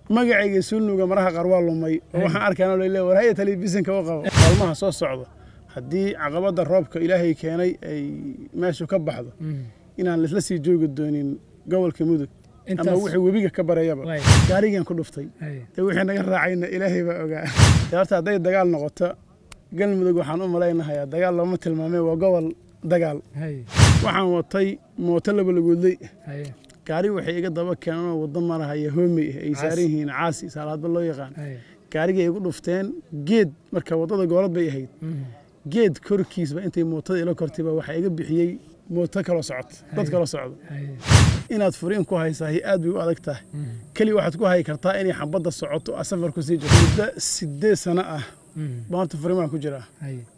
magacayga sulnuga maraha qaar waa lumay oo waxaan arkaana lale war haya telefishinka u qabo maalmaha soo socda haddii caqabadda roobka ilaahay keenay ay meeshu ka baxdo inaan laisla sii joogi doonin gobolka mudug ama wixii webiga ka bareeyaba gaarigan ku dhuftay dee wixii naga raacayna ilaahay baa ogaa dee horta hadday dagaal noqoto galmudug waxaan u malaynahayaa dagaal looma tilmaamay waa gobol dagaal waxaan watay mooto laba lagoodley gaari waxay iga daba keenanoo waddo marahaya hoomey ah ay saaran yihiin caasi saalaadba loo yaqaan gaarigay igu dhufteen geed marka waddada goolad bay ahayd geed korkiisba intay mootada ila kortayba waxaa iga bixiyey mooto kaloo socota dad kaloo socdo inaad furiin ku haysahay aad bay u adag tahay keli waxaad ku hayi kartaa inay xabadda socoto a safar ku sii jirto muddo sideed sano ah baan horta furimaan ku jiraa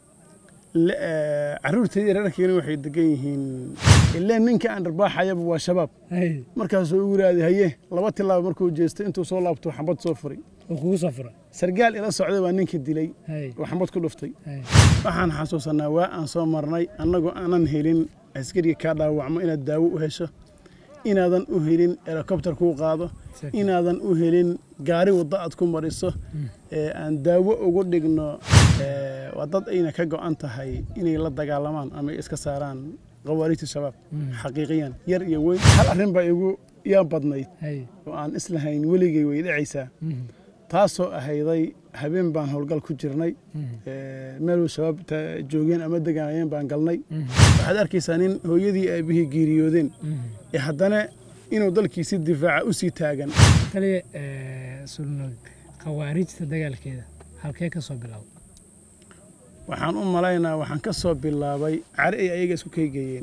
caruurtayda reerkeena waxay degan yihiin ileen ninka aan dharbaaxayaba waa shabaab markaasuu ugu yidhaahday haye laba tilaaba markuu jeestay intuu soo laabto xambad soo furay sargaal ila socday baa ninka dilay oo xambad ku dhuftay waxaan xasuusanaa waa aan soo marnay annagoo aanan helin askariga kaa dhaawacmo inaad daawo u hesho inaadan u helin helikobter kuu qaado inaadan u helin gaari waddo aad ku mariso aan daawo ugu dhigno waa dad ayna ka go'an tahay inay la dagaalamaan ama iska saaraan khawaarijta shabaab xaqiiqiyan yar iyo weyn hal arrin baa igu yaa badnayd oo aan islahayn weligay way dhacaysaa taasoo ahayday habeen baan howlgal ku jirnay meel shabaab joogeen ama deganayeen baan galnay waxaad arkaysaa nin hooyadii aabihii geeriyoodeen ee haddana inuu dalkiisi difaaca u sii taagan taliya sulnog khawaarijta dagaalkeeda halkee ka soo bilowda waxaan u malaynaa waxaan ka soo bilaabay cari ay ayaga isku kaygeeyeen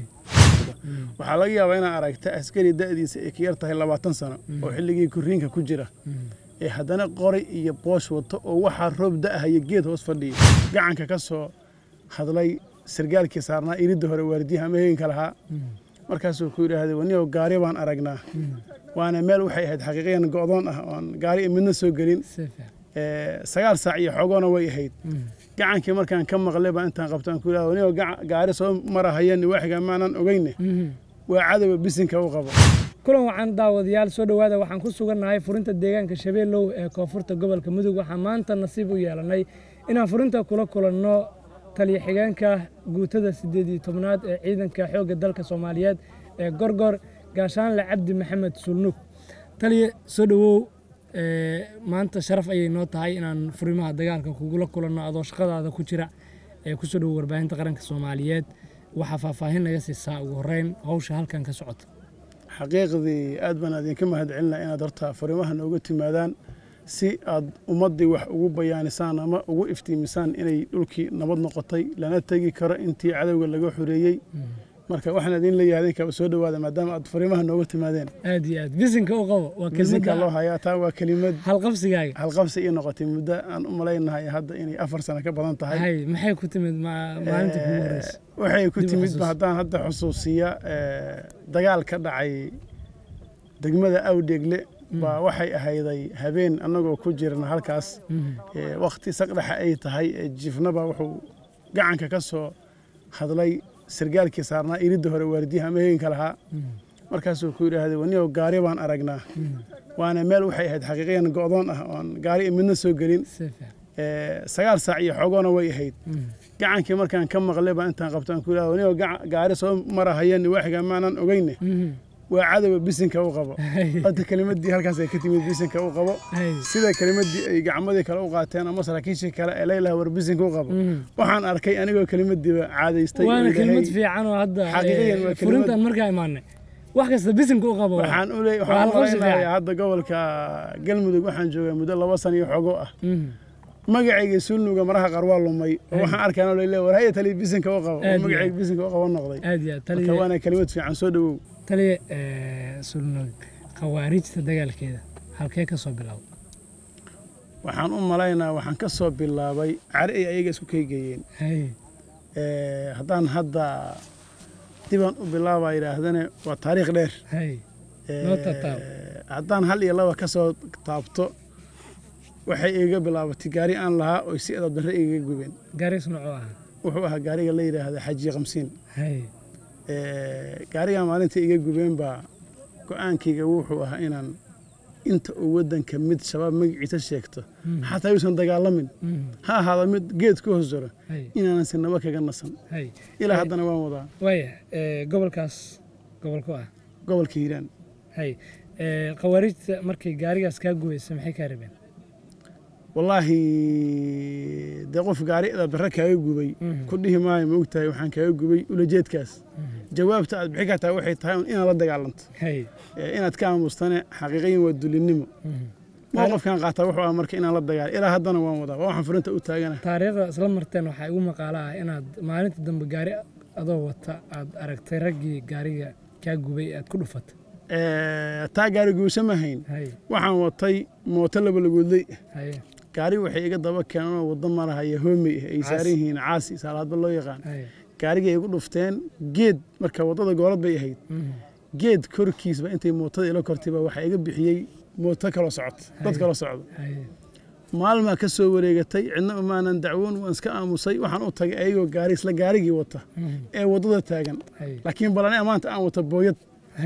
waxaa laga yaabaa inaad aragta askari da'diisa ay ka yar tahay labaatan sano oo xilligii kuriinka ku jira ee haddana qoray iyo boosh wato oo waxaa roob da'ahaya geed hoos fadhiya gacanka ka soo hadlay sargaalkii saarnaa iridda hore waardiyaha ama heenka lahaa markaasuu ku yidhaahday waniyow gaari baan aragnaa waana meel waxay ahayd xaqiiqiyan go'doon ah oon gaari midna soo gelin sagaal saac iyo xoogoona way ahayd gacankii markaan ka maqlay baa intaan qabtaan ku yidhahda waniyow gaari soo marahayeen waaxiga maanan ogeyne waa cadowga bisinka u qabo kulan wacan daawadayaal soo dhowaada waxaan ku sugannahay furinta deegaanka shabeellow ee koonfurta gobolka mudug waxaan maanta nasiib u yeelannay inaan furinta kula kulanno taliya xigeenka guutada siddeed iyo tobnaad ee ciidanka xoogga dalka soomaaliyeed ee gorgor gaashaanle cabdi maxamed sulnug taliya soo dhowow maanta sharaf ayay noo tahay inaan furimaha dagaalka kugula kulanno adoo shaqadaada ku jira ee kusoo dhowow warbaahinta qaranka soomaaliyeed waxaa faahfaahin naga siisaa ugu horreyn hawsha halkan ka socota xaqiiqdii aad baan idinka mahad celinaa inaad horta furimaha nooga timaadaan si aad ummaddii wax ugu bayaanisaan ama ugu iftiimisaan inay dhulkii nabad noqotay lana tegi karo intii cadowga laga xoreeyey marka waxaan idin leeyahay idinkaba soo dhowaada maadaama aad furimaha nooga timaadeen aad iyo aad bisinka u qabo waa bisinka loo hayaa taa waa kelimad halqabsigaaga halqabsi ii noqotay muddo aan u malaynahay hadda inay afar sano ka badan tahay hay maxay ku timid maalintii kugu horeysa waxay ku timid haddaan hadda xusuusiya dagaal ka dhacay degmada awdheegle baa waxay ahayday habeen annagoo ku jirna halkaas wakhti saqdhexa ay tahay jifnaba wuxuu gacanka ka soo hadlay sargaalkii saarnaa iridda hore waardiyaha ama heenka lahaa markaasuu ku yidhaahday waniyow gaari baan aragnaa waana meel waxay ahayd xaqiiqiyan go'doon ah oon gaari midna soo gelin sagaal saac iyo xoogoona way ahayd gacankii markaan ka maqlay baa intaan qabtaan ku yidhahda waniyow gaari soo marahayeen waaxiga maanan ogeyne waa cadowga bisinka u qabo hadda kelimadii halkaas ay ka timid bisinka u qabo sida kelimadii ay gacmadii kale u qaateen ama saraakiishii kale ee laylaha war bisinka u qabo waxaan arkay anigoo kelimadiiba caadaystay waana kelimad fiican oo hadda furintan markaa imaanay wax kasta bisinka u qabo waxaan u leeyahay waxaan malaynayaa hadda gobolka galmudug waxaan joogaa muddo laba sano iyo xogo ah magacayga sulnuga maraha qaar waa lumay oo waxaan arkaana lale war haya telefishinka u qabo oo magacayga bisinka u qabo noqday aad iyo aad marka waana kelimad fiican soo dhowow taliya sulnog khawaarijta dagaalkeeda halkee ka soo bilowda waxaan u malaynaa waxaan ka soo bilaabay cari ay ayaga isku kaygeeyeen haddaan hadda dibaan u bilaaba yidhaahdane waa taariikh dheer haddaan hal iyo laba ka soo taabto waxay iga bilaabatay gaari aan lahaa oy si edab darre igaga gubeen gaariis noocoo ah wuxuu ahaa gaariga la yidhaahda xaji kamsiin gaarigaa maalinta iga gubeen baa go-aankayga wuxuu ahaa inaan inta uu waddanka mid shabaab magaciisa sheegto xataa yuusan dagaalamin ha ahaada mid geed ku hoos jiro inaanan sinaba kaga nasan ilaa haddana waan wadaa waaya gobolkaas gobolku ah gobolka hiiraan hay khawaarijta markay gaarigaas kaa gubaysa maxay kaa rabeen wallaahi dee qof gaari dabdare kaaga gubay ku dhihi maayo ma ogtahay waxaan kaaga gubay ulajeedkaas jawaabta aad bixi kartaa waxay tahay inaad la dagaalanto inaad ka aamustane xaqiiqayin waa dulinnimo mowqafkan qaataa wuxuu ah marka inaan la dagaal ilaa haddana waan wadaa waa waxaan furinta u taagana taariikhda isla marteen waxaa igu maqaalo ah inaad maalinta dambe gaari adoo wata aad aragtay raggii gaariga kaa gubay aad ku dhufatay taa gaari guusha ma hayn waxaan watay mooto labalagoodley gaari waxay iga daba keenanoo waddo marahaya hoomey ah ay saaran yihiin caasi saalaadba loo yaqaan gaarigay igu dhufteen geed marka waddada goolad bay ahayd geed korkiisba intay mootada ila kortayba waxaa iga bixiyey mooto kaloo socota dad kaloo socda maalmaa ka soo wareegatay cidna umaanan dacwoon waan iska aamusay waxaan u tagay ayagoo gaari isla gaarigii wata ee waddada taagan laakiin balane maanta aan wata booyad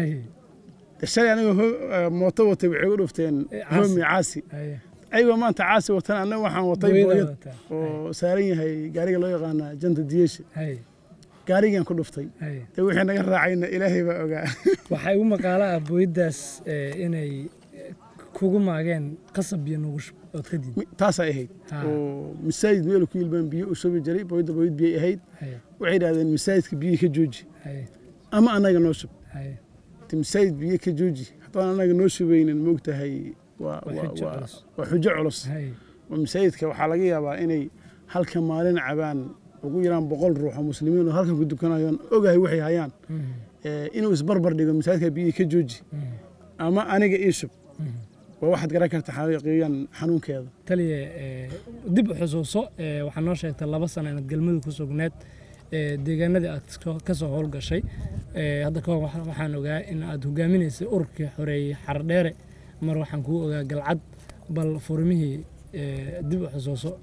shalay anigoo mooto watay waxay igu dhufteen hoomi caasi ayagoo maanta caasi watan annaga waxaan watay booyad oo saaran yahay gaariga loo yaqaana janta diyeesha gaarigaan ku dhuftay dee wixii naga raacayna ilaahay baa ogaa waxaa igu maqaalo ah booyaddaas inay kugu maageen qasab iyo nugushub ood ka diid taasay ahayd oo masaajid meel ku yilbaan biyo u shubi jiray booyadda booyad biyay ahayd waxay idhahdeen masaajidka biyihii ka jooji ama annaga noo shub masaajid biyo ka jooji haddaan annaga noo shubaynin moogtahay waa xujo culus oo masaajidka waxaa laga yaabaa inay halka maalin cabaan ugu yaraan boqol ruux oo muslimiin oo halkan ku dukanayoon ogahay waxay hayaan inuu isbarbar dhigo masaajidka biyihii ka jooji ama aniga ii shub waa waxaad garan karta xaqiiqiyan xanuunkeeda taliya dib u xusuuso waxaa noo sheegtay laba sano inaad galmudug ku sugneed deegaanadii aad ka soo howlgashay hadda kahor waxaan ogaa in aad hogaaminaysay ururkii xoreeyey xardheere mar waxaan kuu ogaa galcad bal furmihii dib u xusuuso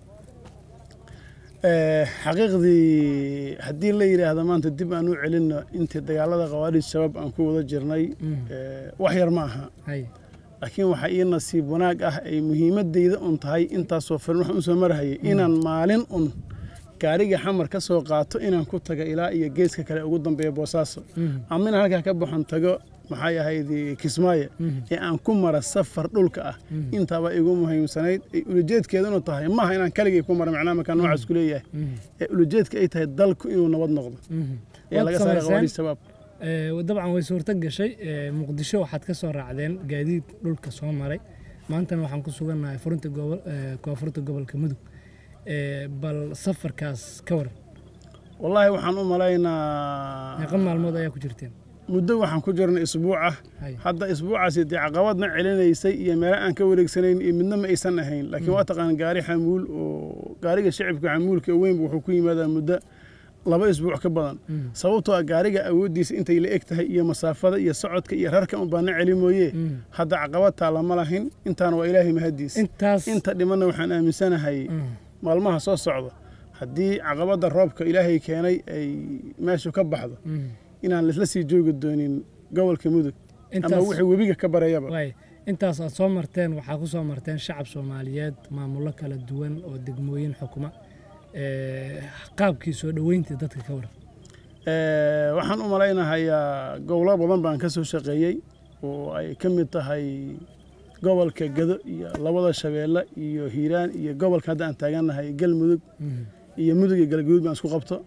xaqiiqdii haddii la yidhaahdo maanta dib aan u celinno intii dagaalada khawaarij shabaab aan ku wada jirnay wax yar ma aha laakiin waxaa ii nasiib wanaag ah ay muhiimadeyda un tahay intaasoo filan waxaan usoo marahayay inaan maalin un gaariga xamar ka soo qaato inaan ku taga ilaa iyo geeska kale ugu dambeeya boosaaso ama inaan halkaa ka baxon tago maxay ahayd kismaayo ee aan ku mara safar dhulka ah intaaba igu muhiimsanayd ay ulajeedkeedunu tahay maaha inaan kaligay ku mara macnaha markaa noocaas ku leeyahay ee ulajeedka ay tahay dalku inuu nabad noqdo ee laga saaray khawaarij shabaab dabcan way suurto gashay muqdisho waxaad ka soo raacdeen gaadiid dhulka soo maray maantana waxaan ku sugannahay furinta koonfurta gobolka mudug bal safarkaas ka waran wallaahi waxaan u malaynaa meeqa maalmood ayaa ku jirteen muddo waxaan ku jirnay isbuuc ah hadda isbuucaasi dee caqabadna celinaysay iyo meelo aan ka wareegsanayn iyo midna ma aysan ahayn laakiin waa taqaan gaari xamuul oo gaariga shacibka xamuulka weynba wuxuu ku yimaadaa muddo laba isbuuc ka badan sababtoo ah gaariga awooddiisa intay la eg tahay iyo masaafada iyo socodka iyo rarka un baana celi mooye hadda caqabad taalla ma lahin intaana waa ilaahay mahaddiis inta dhimanna waxaan aaminsanahay maalmaha soo socda haddii caqabadda roobka ilaahay keenay ay meeshu ka baxdo inaan laisla sii joogi doonin gobolka mudug ama wixii webiga ka bareeyaba intaas aad soo marteen waxaa ku soo marteen shacab soomaaliyeed maamullo kala duwan oo degmooyin xukuma qaabkii soo dhoweyntii dadka ka waran waxaan u malaynahayaa gobolo badan baan ka soo shaqeeyey oo ay ka mid tahay gobolka gado iyo labada shabeelle iyo hiiraan iyo gobolka hadda aan taagannahay galmudug iyo mudug iyo galgaduud baan isku qabto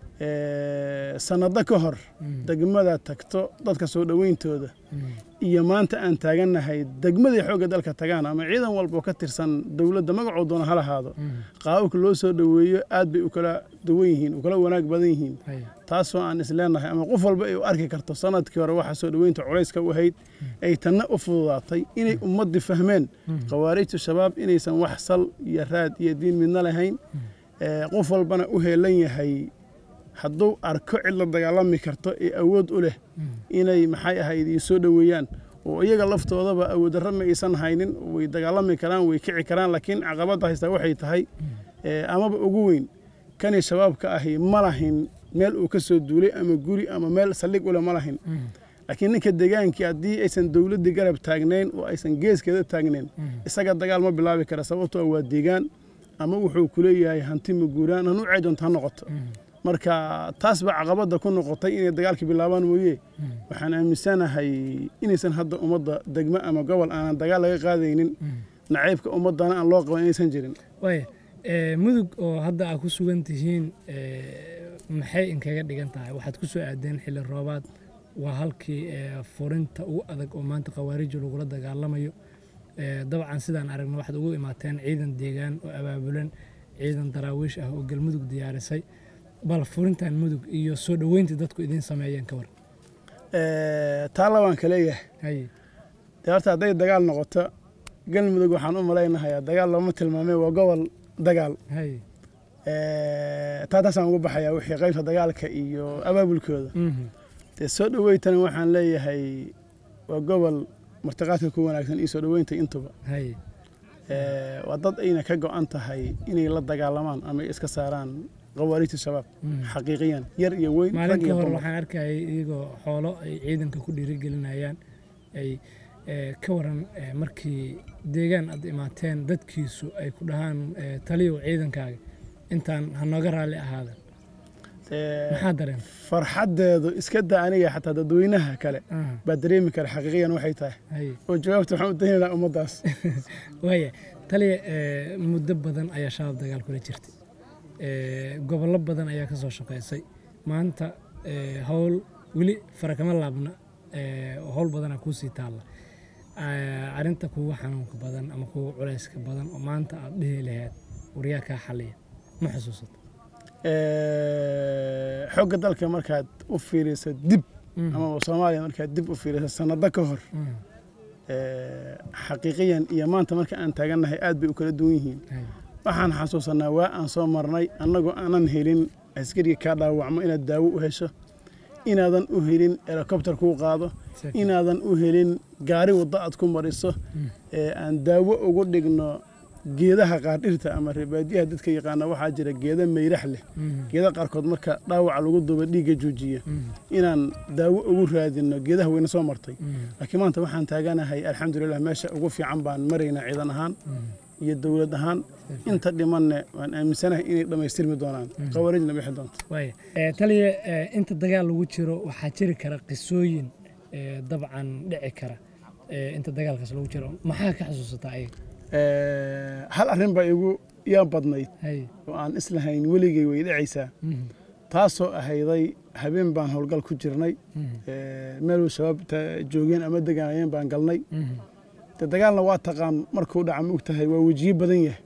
sanado ka hor degmada tagto dadka soo dhoweyntooda iyo maanta aan taagannahay degmadii xoogga dalka tagaan ama ciidan walba oo ka tirsan dowladda magacoo doona ha lahaado qaababka loo soo dhoweeyo aad bay u kala duwan yihiin u kala wanaag badan yihiin taasoo aan isleenahay ama qof walba ay u arki karto sanadkii hore waxa soo dhoweynta culayska u ahayd ay tanna u fududaatay inay ummaddii fahmeen khawaarijtu shabaab inaysan wax sal iyo raad iyo diin midna lahayn qof walbana u heelan yahay hadduu arko cid la dagaalami karto ee awood u leh inay maxay ahayd ii soo dhoweeyaan oo iyaga laftoodaba awooddarra ma aysan haynin way dagaalami karaan way kici karaan laakiin caqabadda haystaa waxay tahay amaba ugu weyn kani shabaabka ahi ma lahin meel uu ka soo duulay ama guri ama meel saldhig ule ma lahin laakiin ninka deegaankii haddii aysan dowladdii garab taagnayn oo aysan geeskeeda taagnayn isaga dagaal ma bilaabi kara sababtoo waa deegaan ama wuxuu ku leeyahay hanti maguuraan hanu ceedoonta ha noqoto marka taas baa caqabadda ku noqotay inay dagaalka bilaabaan mooye waxaan aaminsanahay inaysan hadda ummadda degmo ama gobol aanan dagaal laga qaadaynin nacaybka ummaddana aan loo qaban inaysan jirin waaya mudug oo hadda aad ku sugan tihiin maxay inkaga dhigan tahay waxaad ku soo aadeen xilli roobaad waa halkii furinta ugu adag oo maanta khawaariji lagula dagaalamayo dabcan sidaan aragno waxaad ugu imaateen ciidan deegaan oo abaabulan ciidan daraawiish ah oo galmudug diyaarisay bal furintan mudug iyo soo dhoweyntii dadku idiin sameeyeen ka war taa labaan ka leeyahay dee horta hadday dagaal noqoto galmudug waxaan u malaynahayaa dagaal looma tilmaamay waa gobol dagaal taa taasaan ugu baxayaa wixii qaybta dagaalka iyo abaabulkooda dee soo dhoweytana waxaan leeyahay waa gobol martiqaadka ku wanaagsan iyo soo dhoweynta intuba waa dad ayna ka go-an tahay inay la dagaalamaan ama ay iska saaraan qawaariijta shabaab xaqiiqiyan yar iyo weyn maalin ka hor waxaan arkayay iyagoo xoolo ay ciidanka ku dhiirigelinayaan ay ka waran markii deegaan aad imaateen dadkiisu ay ku dhahaan taliyow ciidankaaga intaan hanooga raalli ahaadan maxaa dareen farxaddeedu iska da aniga xataa dadweynaha kale baa dareemi kara xaqiiqiyan waxay tahay oo jawaabta waxaan u dayn lahaa ummaddaas waaya taliya muddo badan ayaa shabaab dagaal kula jirtay gobollo badan ayaa ka soo shaqaysay maanta howl weli fara kama laabna howl badanaa kuusii taalla arrinta kugu xanuunka badan ama kugu culayska badan oo maanta aad dhihi lahayd waryaa kaa xaliya ma xusuusato xogga dalka markaad u fiiriso dib ama soomaaliya markaad dib u fiiriso sanado ka hor xaqiiqiyan iyo maanta marka aan taagannahay aad bay u kala duwan yihiin waxaan xasuusanaa waa aan soo marnay annagoo aanan helin askariga kaa dhaawacmo inaad daawo u hesho inaadan u helin helikobter kuu qaado inaadan u helin gaari waddo aad ku mariso aan daawo ugu dhigno geedaha qaardhirta ama reebaadiyaha dadka yaqaana waxaa jira geeda mayrax leh geeda qaarkood marka dhaawaca lagu duba dhiigga joojiya inaan daawo ugu raadino geedaha weyna soo martay laakiin maanta waxaan taaganahay alxamdulilah meesha ugu fiican baan maraynaa ciidan ahaan iyo dowlad ahaan inta dhimanne waan aaminsanahay inay dhammaystirmi doonaan qawaariijna bixi doonto taliya inta dagaal lagu jiro waxaa jiri kara qisooyin dabcan dhici kara inta dagaalkaas lagu jiro maxaa ka xasuusataa ayaga hal arrin baa igu yaa badnayd oo aan islahayn weligay way dhacaysaa taasoo ahayday habeen baan howlgal ku jirnay meeluu shabaab joogeen ama degaanayeen baan galnay de dagaalna waa taqaan markuu dhaca ma ogtahay waa wejiyo badan yahay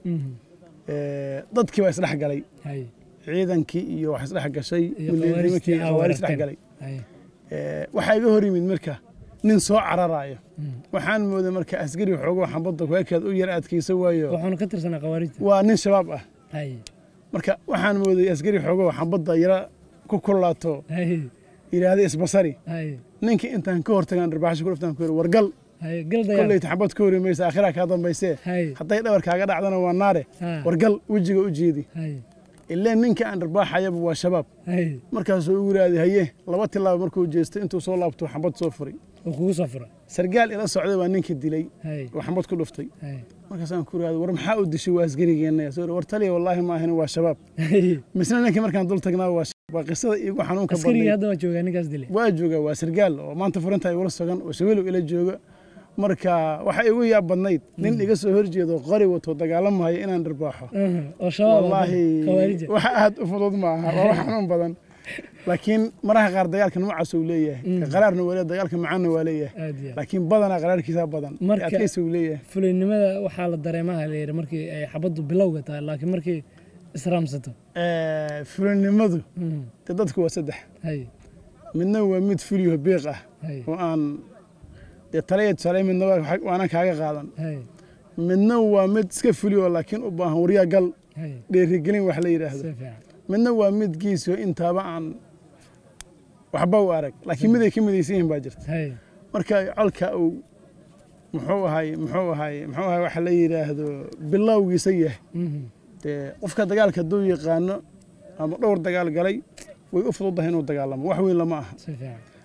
dadkii baa isdhex galay ciidankii iyo wax isdhex gashay milnimankii khawaari isdhex galay waxaa iga hor yimid marka nin soo cararaayo waxaan mooday marka askari xoogoo xambadda kuekaad u yar adkaysa waayo waxaanu ka tirsanaa khawaarijta waa nin shabaab ah marka waxaan mooday askari xoogoo xambadda yara ku kulaato yidhaahda isbasari ninkii intaan ka hortagaan dharbaaxasho ku dhuftaan ku yiri wargal kolleyta xabad ka hori maysa aakhiraa kaa dambaysee hadday dhabar kaaga dhacdana waa naare wargal wejiga u jeedi ileen ninka aan dharbaaxayaba waa shabaab markaasuu ugu yidhaahday haye laba tilaabo markuu jeestay intuu soo laabto xambad soo furay sargaal ila socday baa ninka dilay oo xambad ku dhuftay markaasaan ku yidhahday war maxaa u dishay waa asgarigeenna soo war taliya wallaahi ma ahin waa shabaab misna ninkii markaan dul tagnaa waa waa qisada iigu xanuunka badnay waa jooga waa sargaal oo maanta furinta igula sugan oo shabeelow ila jooga marka waxa igu yaab badnayd nin iga soo horjeedo qori wato dagaalamahayo inaan dharbaaxo wallaahi waxa aad u fudud ma aha waa wax xanuun badan laakiin maraha qaar dagaalka noocaas uu leeyahay qaraarna waa leeyahay dagaalka macaanna waa leeyahay laakiin badanaa qaraarkiisa badan adkaysi uu leeyahay fulinnimada waxaa la dareemaha la yidhi markii ay xabaddu bilowga tahay laakiin markii israamsato fulinnimadu de dadku waa saddex midna waa mid fuliyo biiq ah oo aan dee talaya tusaale midna waana kaaga qaadan midna waa mid iska fuliyo laakiin u baahan waryaa gal dheerigelin wax la yidhaahdo midna waa mid giisoo intaaba aan waxba u arag laakiin mid ay ka midaysan yihiin baa jirta marka colka uu muxuu ahay muxuu ahay muxuu ahay waxa la yidhaahdo bilowgiisa yahay dee qofka dagaalka hadduu yaqaano ama dhowr dagaal galay way u fududahay inuu dagaalamo wax weyn lama aha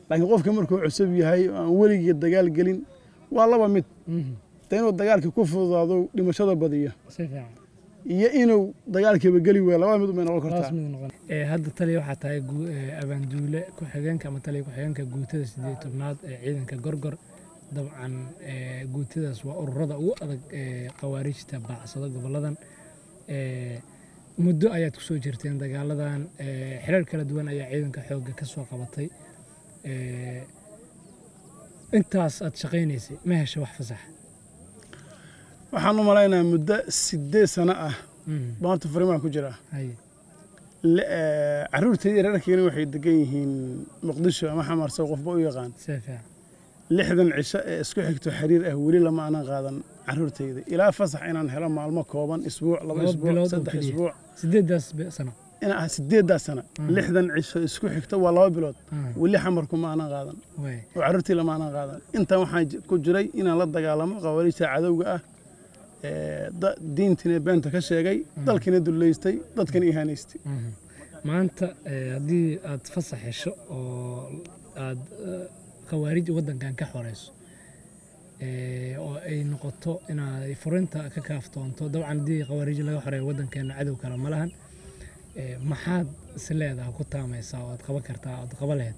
laakiin qofka markuu cusub yahay oo aan weligii dagaal gelin waa laba mid de inuu dagaalka ku fududaado dhimashada badiyo si fiican iyo inuu dagaalkiiba geli waayo labada mid umay noqon taas kartaa mid noqon ee hadda taliya waxaa tahay gu- ee, abaanduule ku-xigeenka ama taliya ku-xigeenka guutada sideed tobnaad ee ciidanka gorgor dabcan ee, guutadaas waa ururada ugu adag ee khawaarijta baacsada goboladan ee, muddo ayaad kusoo jirteen dagaaladan ee, xiriir kala duwan ayaa ciidanka xoogga ka soo qabatay ee, intaas aad shaqaynaysay ma hesha wax fasaxa waxaan u malaynayaa muddo sideed sano ah Mhm. baan horta farimaan ku jiraa Hay. Le- eh, carruurtayda reerkeena waxay degan yihiin muqdisho ama xamarso qofba u yaqaan si fiican lixdan cisho ee isku xigto xiriir ah weli lama aanan qaadan carruurtayda ilaa fasax inaan helo maalmo kooban isbuuc laba Laba isbuuc bilood oo saddex keliya. isbuuc sideedaas be- sano inaa ah sideeddaa sana lixdan cisho isku xigto waa laba bilood Ah, weli xamarku ma aanan qaadan waay. oo carruurtii lama aanan qaadan intan waxaan j- ku jiray inaan la dagaalamo qawaariijta cadowga ah ee, da- diintiina beenta ka sheegay dalkiina dullaystay dadkana ihaanaystay Mhm. maanta eh, haddii aad fasax hesho oo aad eh, khawaarij waddankan ka xoreyso eh, oo ay noqoto inaad furinta ka kaaftoonto dabcan haddii khawaarij laga xoreeyo waddankeena cadow kale ma lahan eh, maxaad is leedaha ku taamaysaa oo aad qaban kartaa ood qaba lahayd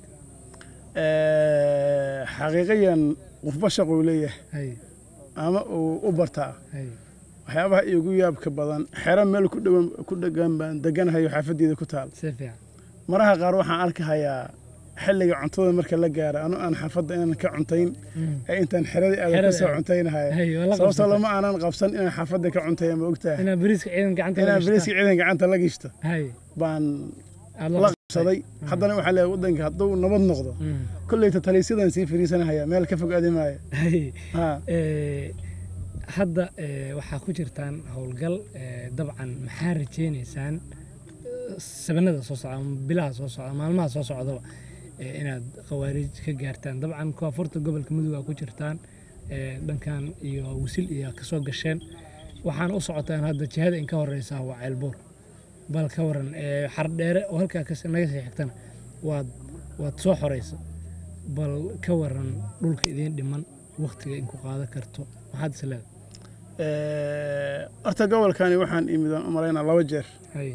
Ee, xaqiiqiyan qofba shaquu leeyahay hay ama uu u bartaa hay waxyaabaha iigu yaabka badan xero meel ku dhowan ku dhegan baan deganahayo xaafaddeeda ku taal si fiican maraha qaar waxaan arkahayaa xilliga cuntada marka la gaaro anu aan xaafadda inaan ka cuntayn Mhm. ee intaan xeradii aadan Xerada ka soo aad. cuntaynahay hay waa la sababtoo qabsatay. lama aanan qabsan inaan xaafadda ka cuntaya ma ogtahay inaa bariiska ciidan gacanta inaan la bariiska gashtaa. ciidan gacanta la gishto hay baan aad la qabsaday haddana waxaa leeyahay waddanka hadduu nabad noqdo Mhm. kolleyta taliisyadan sii fariisanahaya meel ka fog aadi maayo hay ha Ee, hadda ee, waxaa ku jirtaan howlgal ee, dabcan maxaa rajaynaysaan eh, sabanada soo socda ama bilaha soo socda maalmaha soo socdaba ee, inaad khawaarij ka gaartaan dabcan koonfurta gobolka mudug aa ku jirtaan ee, dhankan iyo wisil iyo kasoo gasheen waxaana u socotaan hadda jihada in ka horeysa waa ceelbuur bal ka waran ee, xardheere oo halkaa kas- naga sii xigtana waad waad soo xoreysa bal ka waran dhulka idiin dhiman waktiga in ku qaadan karto maxaad is leedahay Ee, horta gobolkani waxaan imid aan u malaynaa laba jeer hay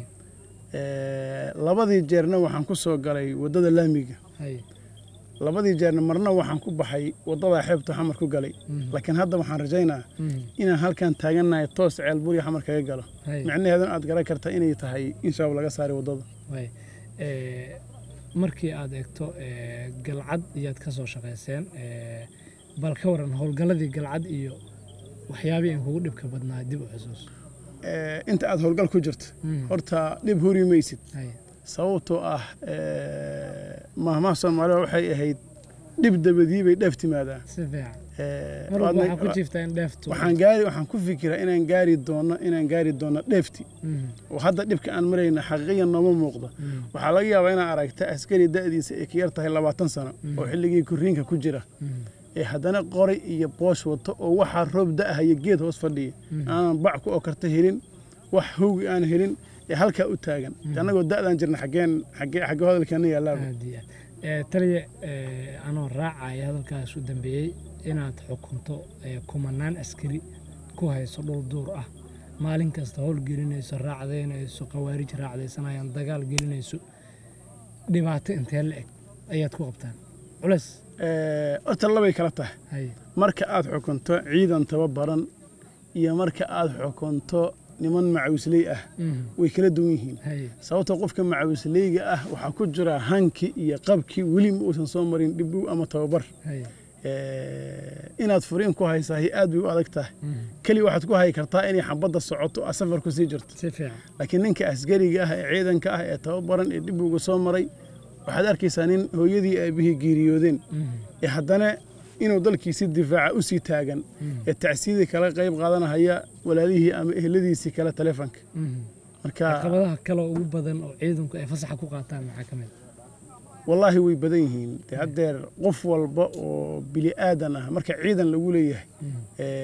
Ee, labadii jeerna waxaan ku soo galay waddada laamiga hay labadii jeerna marna waxaan ku baxay waddada xeebta xamar ku galay Mhm. laakiin hadda waxaan rajaynaa Mhm. inaan halkan taagannahay toos ceelbuur iyo xamar kaga galo hay micnaheeduna aad garan karta inay tahay in shaab laga saaray waddada way Ee, markii aad eegto ee, galcad iyaad ka soo shaqayseen ee, bal ka waran howlgalladii galcad iyo waxyaabihii in kugu dhibka badnaa dib u xusuus Ee, inta aad howlgal ku jirto Mhm. horta dhib huri maysid hay sababtoo ah ee, mahmaha soomaaliya waxay ahayd dhib dabadii bay dheef timaadaa si fiican Ee, mar walba waadna- waxaa ku jirtaa in dheeftu waxaan gaari waxaan ku fikiraa inaan gaari doono inaan gaari doono dheefti Mhm. oo hadda dhibka aan marayna xaqiiqiyan nooma muuqdo Mhm. waxaa laga yaabaa inaan aragta askari da'diisa ay ka yar tahay labaatan sano oo xilligii kuriinka ku jira Mhm. ee haddana qori iyo boosh wato oo waxaa roob da'ahaya geed hoos fadhiya aanan bac ku okarta helin wax howgi aan helin ee halkaa u taagan annagoo da'daan jirna xaggeen xaggee xagge hadalkeena yaalaaba aad iyo aad Ee, taliya ee, anoo raacaya hadalkaas u dambeeyey inaad xukunto ee, kumanaan askari ku hayso dhul duur ah maalin kasta howl gelinayso raacdaynayso khawaarij raacdaysanayaan dagaal gelinayso dhibaato intee la eg ayaad ku qabtaan culeys Ee, horta labay kala tahay hay marka aad xukunto ciidan tababaran iyo marka aad xukunto niman macawisley ah Mhm. way kala duwan yihiin hay sababta qofka macawisleyga ah waxaa ku jira hankii iyo qabkii weli ma uusan soo marin dhibow ama tababar hay Ee, inaad furiin ku haysahay aad bay u adag tahay Mhm. keli waxaad ku hayi kartaa inay xabadda socoto aad safar ku sii jirto si fiican laakiin ninka asgariga ah ee ciidanka ah ee tababaran ee dhibowga soo maray waxaad arkaysaa nin hooyadii aabihii geeriyoodeen Mhm. ee haddana inuu dalkiisi difaaca u sii taagan ee tacsiidii kala qayb qaadanahaya walaalihii ama ehladiisii kale taleefanka Mhm. marka caqabadaha kale ugu badan oo ciidanku ay fasaxa ku qaataan maxaa ka mid wallaahi way badan yihiin dee haddeer qof walba oo bili aadan ah marka ciidan lagu leeyahay Mhm.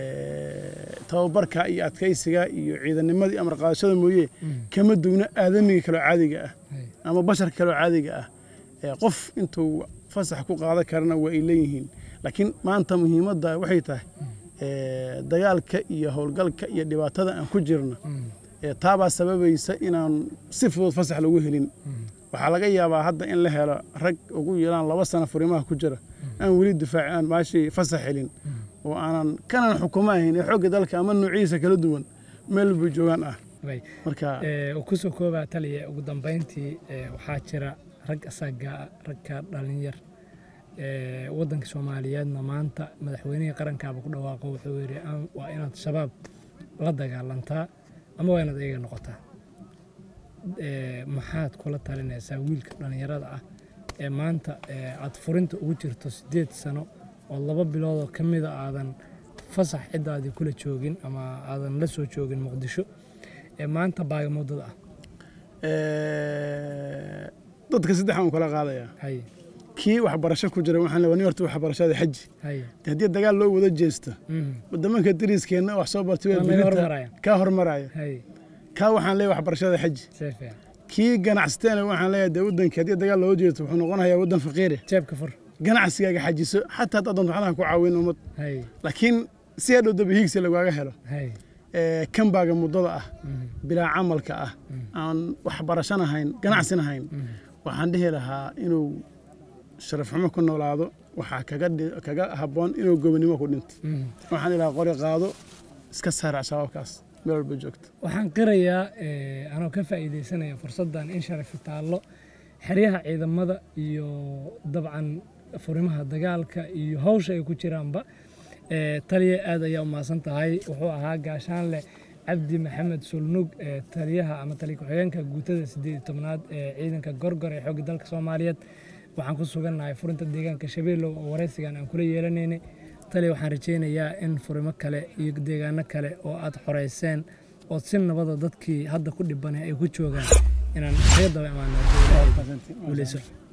ee, tababarka iyo adkaysiga iyo ciidannimadii amar qaadashada mooye Mhm. kama duwna aadamiga kaloo caadiga ah hay ama basharka kaloo caadiga ah ee qof intuu fasax ku qaadan karana waa ay leeyihiin laakiin maanta muhiimadda waxay tahay dagaalka iyo howlgalka iyo dhibaatada aan ku jirna taabaa sababaysa inaan si fudud fasax lagu helin waxaa laga yaabaa hadda in la helo rag ugu yaraan laba sano furimaha ku jira aan weli difaac aan maashii fasax helin oo aanan kanan xukumo ahayn ee xoogga dalka ama nuuciisa kala duwan meel buu joogaan ah marka kusoo koobaa taliya ugu dambayntii waxaa jira rag asaga ragka dhalinyar waddanka soomaaliyeedna maanta madaxweynihii qarankaaba ku dhawaaqo wuxuu yidhi waa inaad shabaab la dagaalantaa ama waa inaad iyaga noqotaa maxaad kula talinaysaa wiilka dhallinyarada ah ee maanta aad furinta ugu jirto siddeed sano oo laba biloodoo ka mida aadan fasax ciddaadii kula joogin ama aadan la soo joogin muqdisho ee maanta baagamuddada ah dadka saddex aan kala qaadayaa kii waxbarasho ku jira waxaan leeyahay horta waxbarashada xaji haddii dagaal loo wada jeesto wadamanka dariskeenna wax soo bartay kaa hormaraya kaa waxaan leeyahay waxbarashada xaji kii ganacsateena waxaan leeyahay dee waddanka haddii dagaal loo jeesto wuxuu noqonayaa waddan faqiire jeebka fur ganacsigaaga xajiso xataa haddaad doonto waxnaha ku caawin ummad laakiin si hadhow daba hiigsi lagaaga helo kan baaga muddada ah bilaa camalka ah aan waxbarashan ahayn ganacsin ahayn waxaan dhihi lahaa inuu sharaf xumo ku noolaado waxaa kaga habboon inuu gobonimo ku dhinto waxaan ilahaa qori qaado iska saarac shabaabkaas meel walba joogto waxaan qirayaa anoo ka faa'iidaysanaya fursaddan in sharafi taallo xeryaha ciidamada iyo dabcan furimaha dagaalka iyo hawsha ay ku jiraanba taliya aad ayaa u mahadsan tahay wuxuu ahaa gaashaanleh cabdi maxamed sulnug taliyaha ama taliya ku-xigeenka guutada siddeed iyo tobnaad ee ciidanka gorgor ee xoogga dalka soomaaliyeed waxaan ku sugannahay furinta deegaanka shabeellow oo waraysigan aan kula yeelanaynay taliya waxaan rajaynayaa in furimo kale iyo deegaano kale oo aad xoreyseen oo si nabada dadkii hadda ku dhibanay ay ku joogaan inaan kaga daba imaano